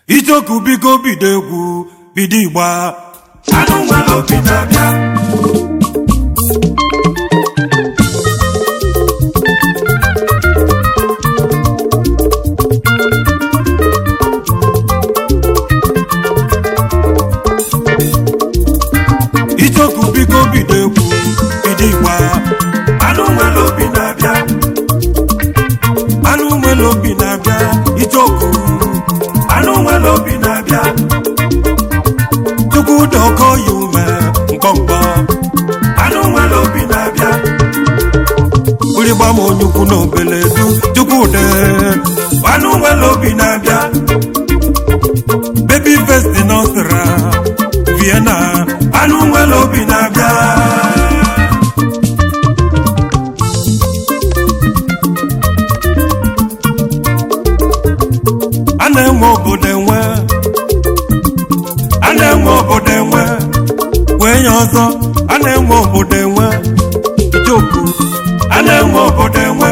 ichoku biko bido egwu bido igba anụ nwere obi na-abịa ichoku biko bido egwu bido igba anụ nwere obi na-abịa anụ nwere obi na-abịa ichoku anụ nwere obi na-abịa chukwu dọkọ ya ume mkpọmkpọ anụ nwere obi na-abịa gbịrịgba m onye ukwu na obele du chukwu de anụ nwere obi na-abịa bebi festi nọsra vienna anụ nwere obi na-abịa a na-enwe obodo enwe a na-enwe obodo enwe wee nye ọzọ a na-enwe obodo enwe ichoku a na-enwe obodo enwe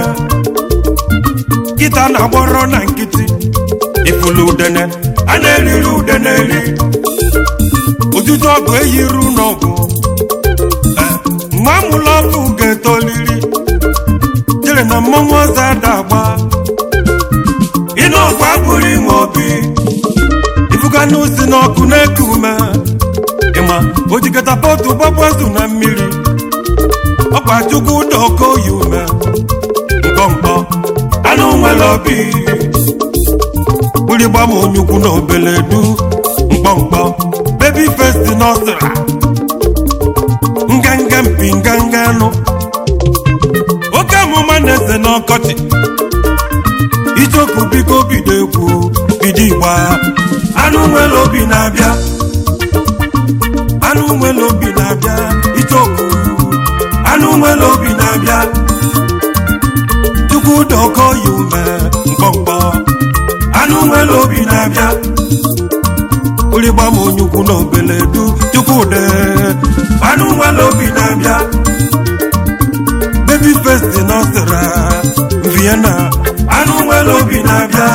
kịta na-agbọrọ na nkịtị ifulu udene a na-eriri ude na-eri otutu ọgụ eyiru n'ọgụ Eh, mgbe amụla ọkụ ga-etoliri chere na mmọnwụ ọzọ ada agba ịnụ ọgwụ abụrụ inwe obi ifuga n'osi n'ọkụ na-eku ume ịma ojikọta pọtụ gbagbazu na mmiri ọkwa chukwu ụda ọkọ yi ume mkpọmkpọ anụ nwere obi gbụrịgba m onye ukwu na obele du mkpọmkpọ bebi festi nọsra nganga mpi nganga anụ oke amụma na-ese n'ọkọchị ichoku biko bido egwu bido igba anụ nwere obi na-abịa anụ nwere obi na-abịa ichoku anụ nwere obi na-abịa chukwu dọkọ ya ume mkpọmkpọ anụ nwere obi na-abịa gbụrịgba m onye ukwu na obele du chukwu de anụ nwere obi na-abịa bebi festi nọsra vienna anụ nwere obi na-abịa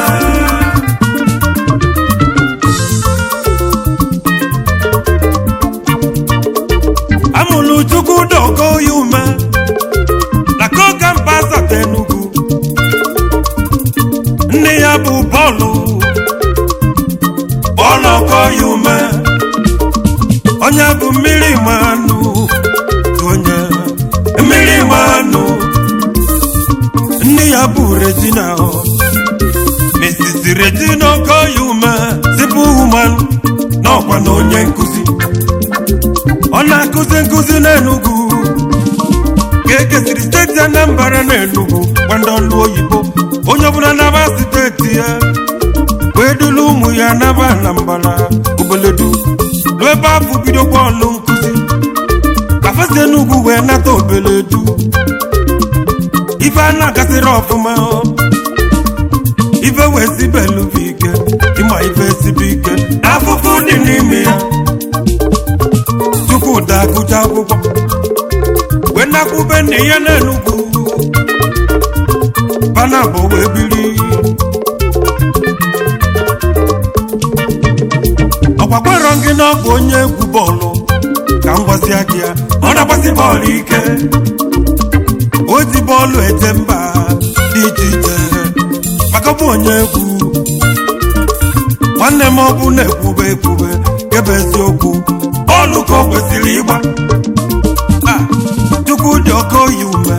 amụlụ chukwu dọkọ ya ume na koga mba asatọ enugwu nne ya bụ bọọlụ bọọlụ ọkọ ya ume onye bụ mmiri manụ onye mmiri manụ nne ya bụ regina Mrs. regina ọkọ ya ume zipu woman n'ọkwa na onye nkụzi ọ na-akụzi nkụzi n'enugwu ka ekesiri steeti anambra n'enugwu gwa ndị ọlụ oyibo onye ọbụla naba steeti ya wee dulu ụmụ ya naba anambra obeledu ruo ebe afọ bidokwa ọlụ nkụzi ka fesi enugwu wee nata obeledu ife a na-agasịrị ọfụma ife wee sibelubi ike ịma ife sibe ike afụfụ dị n'ime ya chukwuda agụcha akwụkwọ wee nakwube nne ya n'enugwu banabọ wee biri ọgbakwerọ gị na ọ bụ onye egwu bọọlụ ka m gwasịa gị ya ọ na-agbasi bọọlụ ike o ji bọọlụ eje mba dị iche iche maka ọ bụ onye egwu nwanne m ọ bụ na-ekwube ekwube kebe eziokwu bọọlụ ka o kwesịrị ịgba Ah, chukwu dị ọkọ yi ume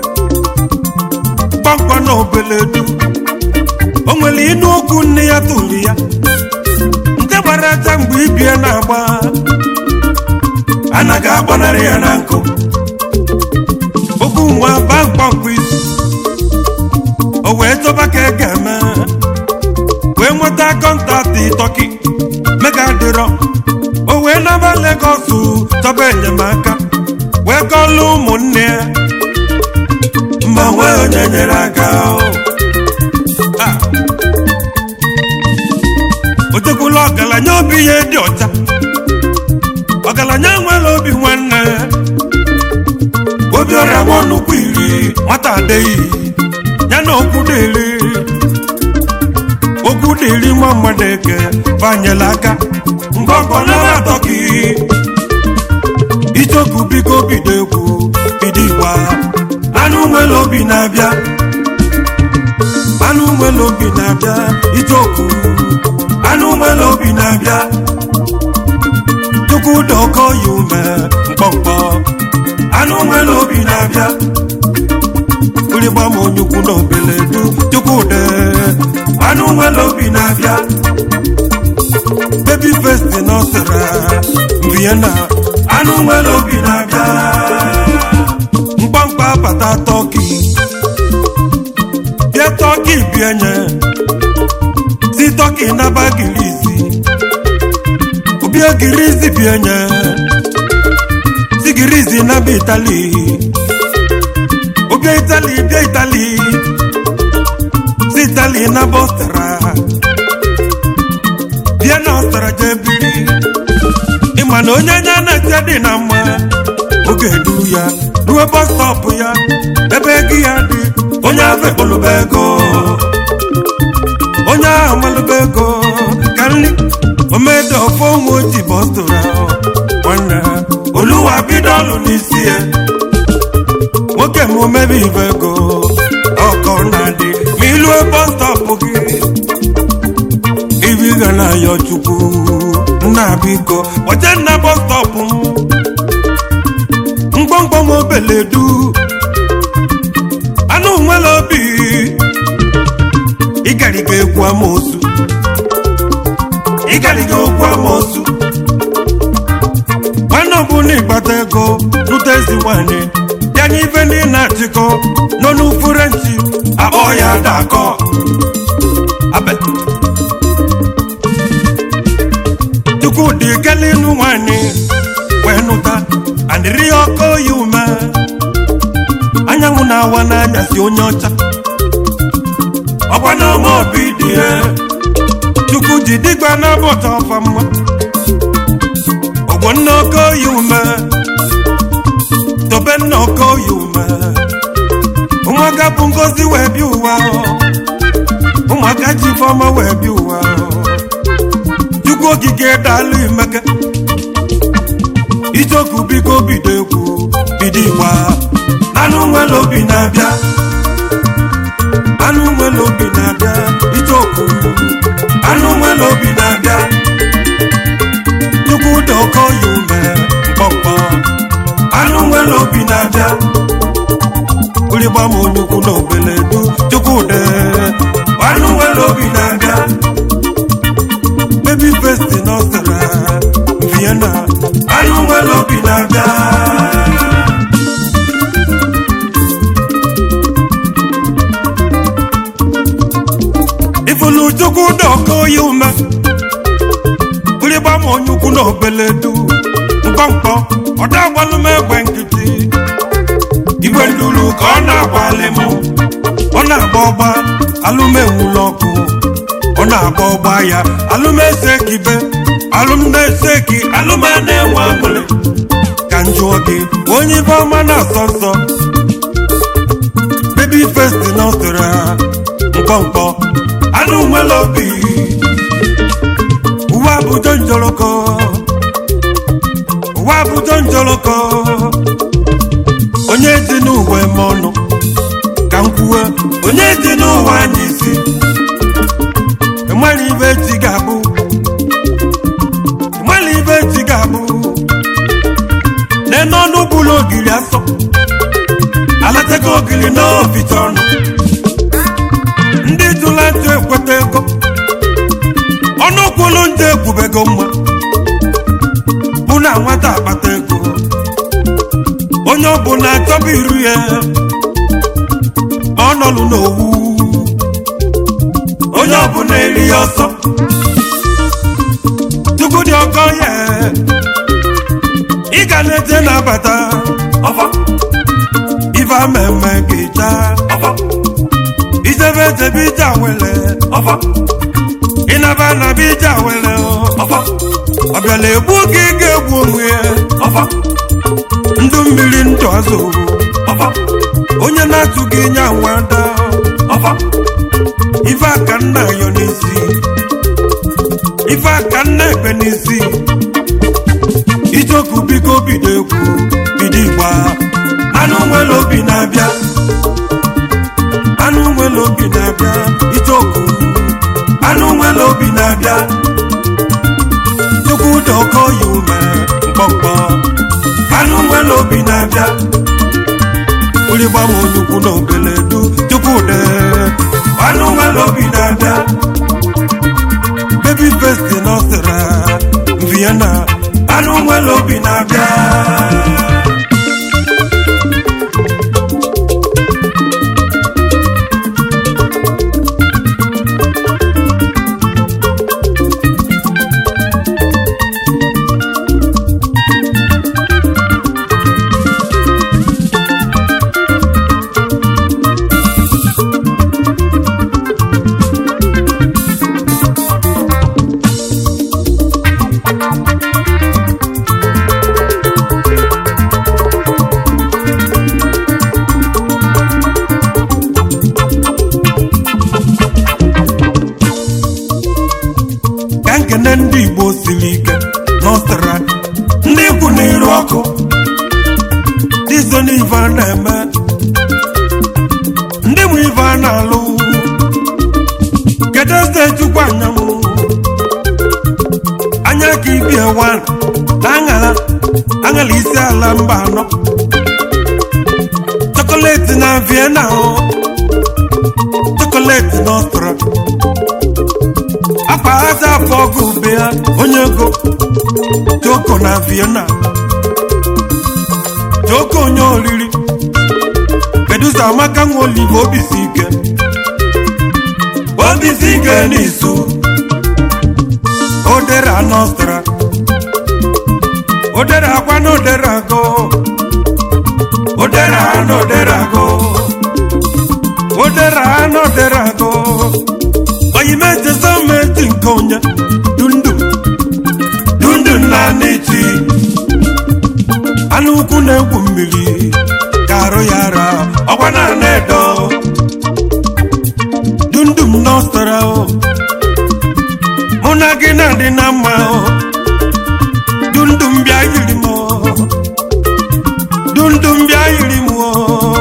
kpamkpa na obeledu o nwere ịnụ okwu nne ya tụrụ ya nke gbara aja mgbe ibie na-agba anaghị agbanarị ya na nkụ okwu nwa ba mkpọmkpọ isi o wee chọba ka e ga-eme wee nweta kọntaktị tọki mega dịrọ o wee naba Legọs chọba enyemaka wee kọlụ ụmụnne ya ma nwee onye nyere aka Ah. o tekwula ọgaranya obi ya dị ọcha ọgaranya nwere obi nwanne obi ọrịa nwa nnukwu iri nwata adịghị ya na okwu dịrị okwu dịrị nwa mmadụ eke banyela aka ngọngọ nara tọki ichoku biko bido egwu bido igba anụ nwere obi na-abịa anụ nwere obi na-abịa ichoku anụ nwere obi na-abịa chukwu dọkọ ya ume mkpọmkpọ anụ nwere obi na-abịa ụrịgbam onyukwu na obele du chukwu de anụ nwere obi na-abịa bebi festi nọsara vienna anụ nwere obi na-abịa mkpamkpa bata tọki bịa tọki bienye si tọki naba girizi obia girizi bienye si girizi naba itali obia itali bịa itali si itali naba ọstara bịa na ọstara jee biri ịma na onye anya na-ete dị na mma oge duru ya ruo bọs stọpụ ya ebe ego ya dị onye ahụ ekpolụba ego onye ahụ malụba ego ka nri omede ofe onwe oji bọstụrụ ahụ nwanne oluwa bido ọlụ n'isi ya nwoke m omebe ibe ego ọkọ na-adị ma ilue bọs stọpụ gị ibi ga na-ayọ chukwu nna biko kpọche nna bọs stọpụ m mgbọmgbọm obeledu anụ nwere obi ịgariga egwu amosu ịgariga okwu amosu nwanne ọbụla ịgbata ego lụta ezi nwanyị ya nye ife ndị na-achịkọ nọ n'ufurenchi akpọ ya dakọ abe chukwudị kelinu nwanyị wee nụta adịrị ya ọkọ ya ume anyanwụ na-awa n'anyasị onye ọcha ọkwa na ọma obi dị ya chukwu ji dịgba n'abọta ọfa mma ọgbọ nna ọkọ ya ume tobe nna ọkọ ya ume ụmụaka bụ ngozi wee bịa ụwa ụmụaka ji ifeọma wee bịa ụwa chukwu okike daalụ imeke ichoku biko bido egwu bido igba anụ nwere obi na-abịa anụ nwere obi na-abịa ichoku anụ nwere obi na-abịa chukwu dị ọkọ ya ume mkpọmkpọ anụ nwere obi na-abịa ụrịgbam onyukwu na obele du chukwu dị anụ nwere obi na-abịa baby festi nọsara vienna anụ nwere obi na-abịa ifulu chukwu dọkọ ya ume ụrịgba m onye ukwu na obele du mkpọmkpọ ọda agbalụ m egbe nkịtị igwe nduru ka ọ na-agbalị m ọ na-agba ọgba alụmenwula ọkụ ọ na-agba ọgba ya alụmese kibe alụmnese ki alụma na-enwe aṅụrị ka njụọ gị onye ibe ọma na-asọ nsọ bebi festi nọsịrị ha mkpọmkpọ anụ nwere obi uwe abụjọ njọrọkọ uwe abụjọ njọrọkọ onye dị n'uwe m ọnụ ka m kwuwe onye dị n'ụwa anyị isi ịmara ibe echi ga-abụ ịmara ibe echi ga-abụ nene ọnụ bụrụ ogiri asọ alatego ogiri n'oficha ọnụ ndị jụla ntụ ekweta ego ọnụ kwulu ndị ekwubego mma bụ na nwata akpata ego onye ọbụla achọba iru ya ọ nọlụ n'owu onye ọbụla eri ya ọsọ chukwu dị ọkọ ya ị ga na-eje na-abata ọfọ ife amemme ga-eja ọfọ ijebe ejebe ije awele ọfọ ịnaba naba ije awele ọfọ ọbịala egbu gị ga-egbu onwe ya ọfọ ndụ mmiri ndụ azụ ọfọ onye na-atụ gị nya nwada ọfọ ife aka nna yọ n'isi ife aka nna ekpe n'isi ichoku biko bido egwu bido igba anụ nwere obi na-abịa anụ nwere obi na-abịa ichoku anụ nwere obi na-abịa chukwu dị ọkọ ya ume mkpọmkpọ anụ nwere obi na-abịa ụlịgba m onyukwu na obele du chukwu dị anụ nwere obi na-abịa baby face nọsịra vienna anụ nwere obi na-abịa ka nkene ndị igbo siri ike n'ọsịra ndị ikwu na-eru ọkụ dizo n'ife a na-eme ndị mụ ife a na-alụ kedu eze chukwu anyanwụ anya ka ibie wan na aṅara aṅara isi ala mba anọ chokoleti na vienna o chokoleti n'ọsịra akpa aza afọ ọgụ be ya onye ego joko na vienna joko onye oriri kedusa amaka nwa olive obisi ike obisi ike n'isu odere anọstra odere akwa na odere agụ odere anọ odere agụ odere anọ odere agụ oyimete someti nke onye dundum dundum na n'echi anụ ukwu na-egwu mmiri ka arụ ya ara ọgwa na edo dundum nọstara o mụ na gị na-adị na mma o dundum bịa yiri m o dundum bịa yiri m o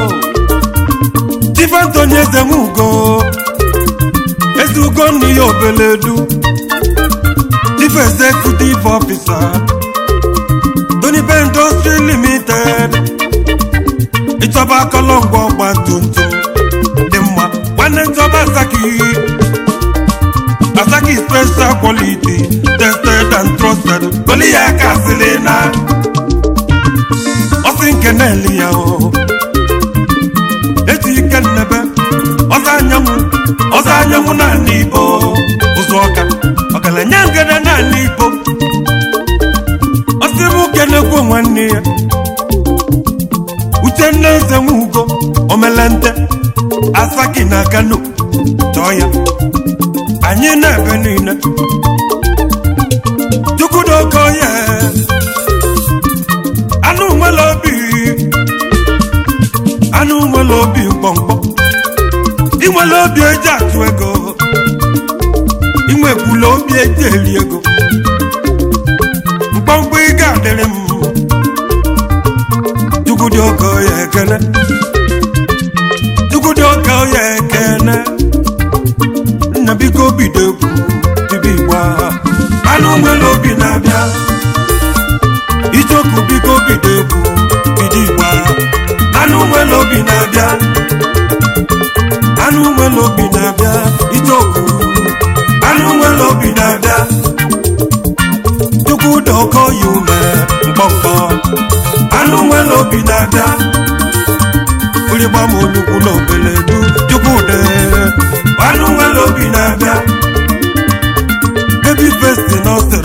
tifantoni eze m ugo ezi ugo nnu ya obeledu chief executive officer Tony Ben Industry Limited ịchọba akọlọngwa ọgba tumtum dị mma nwanne nchọba asaki asaki special quality tested and trusted goli ya ka sịrị na ọsị nke na-eli ya o eji ike nnebe ọzọ anyanwụ ọzọ anyanwụ naanị igbo ụzọ ọka ọgaranya ngede naanị igbo ọsị m kenekwu nwanne ya uchenna eze nwugo omelente asaki na kano chọọ ya anyị na-ebe niile chukwudoke ya anụ nwere obi anụ nwere obi mkpọmkpọ inwere obi eji atụ ego inwekwula obi eji eri ego mkpọmkpọ ị ga-adịrị m chukwudị oke ya ekene chukwudị oke ya ekene nna biko bido egwu bido igbo agha anụ nwere obi na-abịa ichoku biko bido egwu bido igbo agha anụ nwere obi na-abịa anụ nwere obi na-abịa ichoku anụ nwere obi na-abịa chukwu dị ọkọ ya ume mkpọmkpọ anụ nwere obi na-abịa ụlịgba m olukwu na obele du chukwu dị anụ nwere obi na-abịa baby face na ose